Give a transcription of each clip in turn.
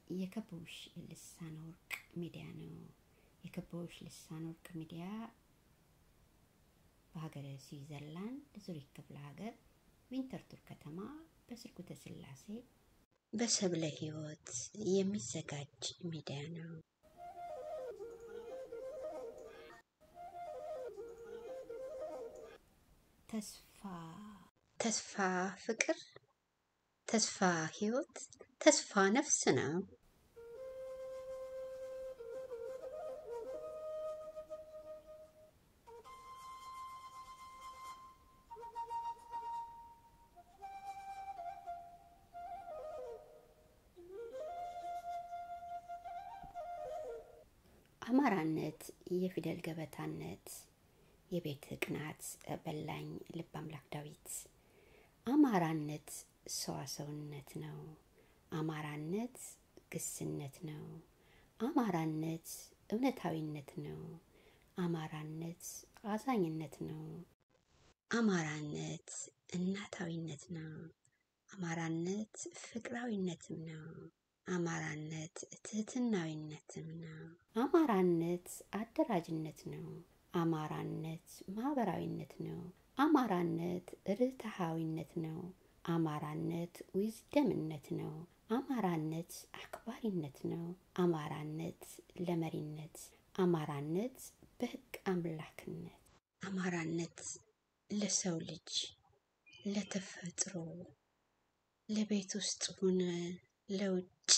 የከበቡሽ ልሳነ ወርቅ ሚዲያ ነው። የከበቡሽ ልሳነ ወርቅ ሚዲያ በሀገረ ስዊዘርላንድ ዙሪክ ክፍለ ሀገር ዊንተርቱር ከተማ በስርጉተ ስላሴ በሰብለ ሕይወት የሚዘጋጅ ሚዲያ ነው። ተስፋ ተስፋ ፍቅር፣ ተስፋ ሕይወት፣ ተስፋ ነፍስ ነው። አማራነት የፊደል ገበታነት የቤት ቅናት በላኝ ልብ አምላክ ዳዊት አማራነት ሰዋሰውነት ነው። አማራነት ግስነት ነው። አማራነት እውነታዊነት ነው። አማራነት አዛኝነት ነው። አማራነት እናታዊነት ነው። አማራነት ፍቅራዊነትም ነው። አማራነት ትህትናዊነትም ነው። አማራነት አደራጅነት ነው። አማራነት ማህበራዊነት ነው። አማራነት ርትሃዊነት ነው። አማራነት ዊዝደምነት ነው። አማራነት አክባሪነት ነው። አማራነት ለመሪነት፣ አማራነት በህግ አምላክነት፣ አማራነት ለሰው ልጅ ለተፈጥሮ ለቤት ውስጥ ሆነ ለውጭ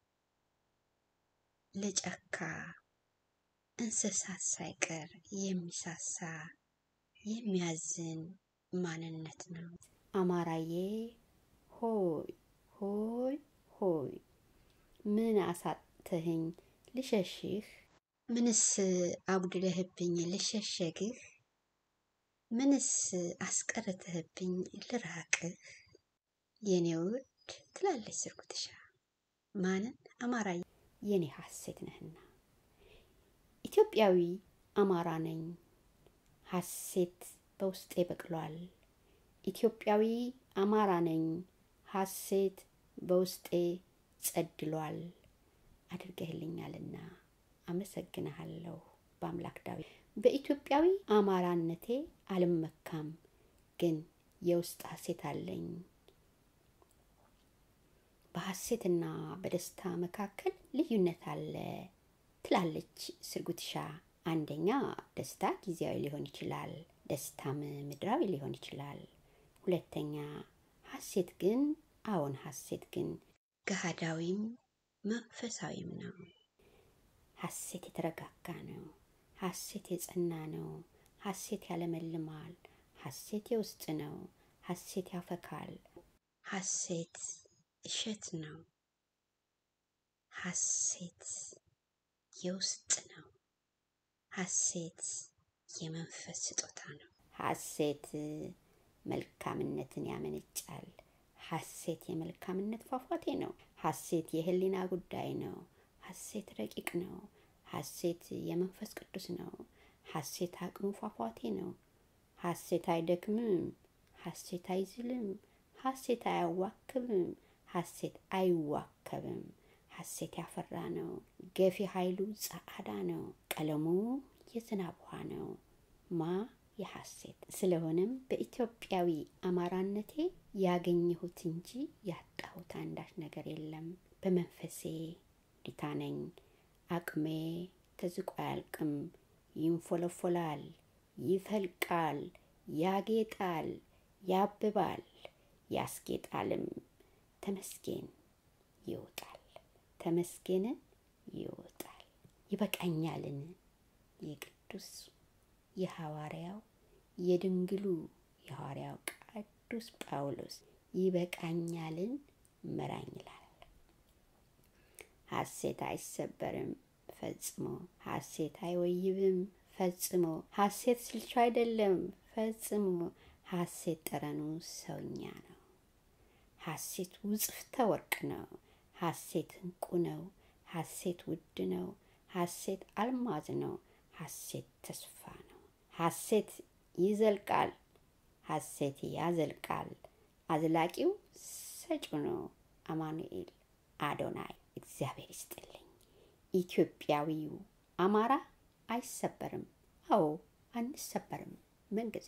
ለጫካ እንስሳት ሳይቀር የሚሳሳ የሚያዝን ማንነት ነው። አማራዬ ሆይ ሆይ ሆይ ምን አሳተህኝ ልሸሽህ? ምንስ አጉድለህብኝ ልሸሸግህ? ምንስ አስቀርተህብኝ ልራቅህ? የኔ ውድ ትላለች ስርጉትሻ ማንን? አማራዬ የኔ ሀሴት ነህና ኢትዮጵያዊ አማራ ነኝ። ሀሴት በውስጤ በቅሏል። ኢትዮጵያዊ አማራ ነኝ። ሀሴት በውስጤ ጸድሏል። አድርገህልኛልና አመሰግንሃለሁ በአምላክ ዳዊት። በኢትዮጵያዊ አማራነቴ አልመካም፣ ግን የውስጥ ሀሴት አለኝ። በሀሴትና በደስታ መካከል ልዩነት አለ ትላለች ስርጉትሻ። አንደኛ ደስታ ጊዜያዊ ሊሆን ይችላል፣ ደስታም ምድራዊ ሊሆን ይችላል። ሁለተኛ ሀሴት ግን አዎን ሀሴት ግን ገሃዳዊም መንፈሳዊም ነው። ሀሴት የተረጋጋ ነው። ሀሴት የጸና ነው። ሀሴት ያለመልማል። ሀሴት የውስጥ ነው። ሀሴት ያፈካል። ሀሴት እሸት ነው። ሀሴት የውስጥ ነው። ሀሴት የመንፈስ ስጦታ ነው። ሀሴት መልካምነትን ያመነጫል። ሀሴት የመልካምነት ፏፏቴ ነው። ሀሴት የህሊና ጉዳይ ነው። ሀሴት ረቂቅ ነው። ሀሴት የመንፈስ ቅዱስ ነው። ሀሴት አቅሙ ፏፏቴ ነው። ሀሴት አይደክምም። ሀሴት አይዝልም። ሀሴት አያዋክብም። ሀሴት አይዋከብም። ሀሴት ያፈራ ነው። ገፊ ኃይሉ ጸዓዳ ነው። ቀለሙ የዝናብ ውሃ ነው። ማ የሐሴት ስለሆነም በኢትዮጵያዊ አማራነቴ ያገኘሁት እንጂ ያጣሁት አንዳች ነገር የለም። በመንፈሴ ዲታ ነኝ። አቅሜ ተዝቆ አያልቅም። ይንፎለፎላል፣ ይፈልቃል፣ ያጌጣል፣ ያብባል፣ ያስጌጣልም። ተመስጌን ይወጣል፣ ተመስጌንን ይወጣል። ይበቃኛልን የቅዱስ የሐዋርያው የድንግሉ የሐዋርያው ቅዱስ ጳውሎስ ይበቃኛልን ምራኝ ይላል። ሐሴት አይሰበርም ፈጽሞ፣ ሐሴት አይወይብም ፈጽሞ፣ ሐሴት ስልቹ አይደለም ፈጽሞ፣ ሐሴት ጠረኑ ሰውኛ ነው። ሐሴት ውጽፍተ ወርቅ ነው። ሐሴት እንቁ ነው። ሐሴት ውድ ነው። ሐሴት አልማዝ ነው። ሐሴት ተስፋ ነው። ሐሴት ይዘልቃል። ሐሴት ያዘልቃል። አዝላቂው ሰጪው ነው። አማኑኤል አዶናይ እግዚአብሔር ይስጥልኝ። ኢትዮጵያዊው አማራ አይሰበርም። አዎ አንሰበርም። ምንጊዜ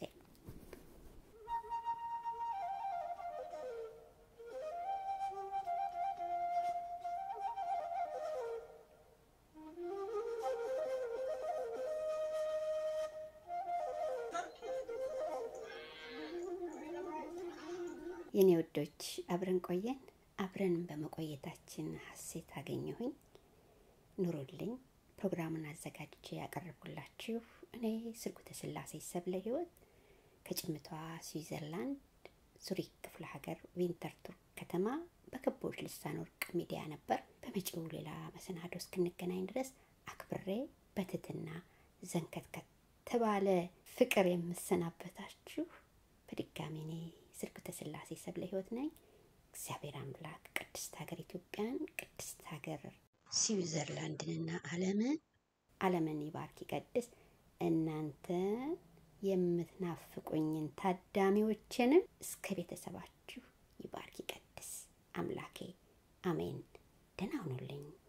የኔ ውዶች አብረን ቆየን። አብረን በመቆየታችን ሀሴት አገኘሁኝ። ኑሩልኝ። ፕሮግራሙን አዘጋጅቼ ያቀረብኩላችሁ እኔ ስርጉተ ስላሴ ሰብለ ህይወት ከጭምቷ ስዊዘርላንድ ዙሪክ ክፍለ ሀገር ቪንተርቱር ከተማ በክቦች ልሳን ወርቅ ሚዲያ ነበር። በመጪው ሌላ መሰናዶ እስክንገናኝ ድረስ አክብሬ በትትና ዘንከትከት ተባለ ፍቅር የምሰናበታችሁ በድጋሚ እኔ ስርጉተ ስላሴ ሰብለ ህይወት ነኝ። እግዚአብሔር አምላክ ቅድስት ሀገር ኢትዮጵያን፣ ቅድስት ሀገር ስዊዘርላንድንና ዓለምን ዓለምን ይባርክ ይቀድስ። እናንተ የምትናፍቁኝን ታዳሚዎችንም እስከ ቤተሰባችሁ ይባርክ ይቀድስ አምላኬ። አሜን። ደህና ሁኑልኝ።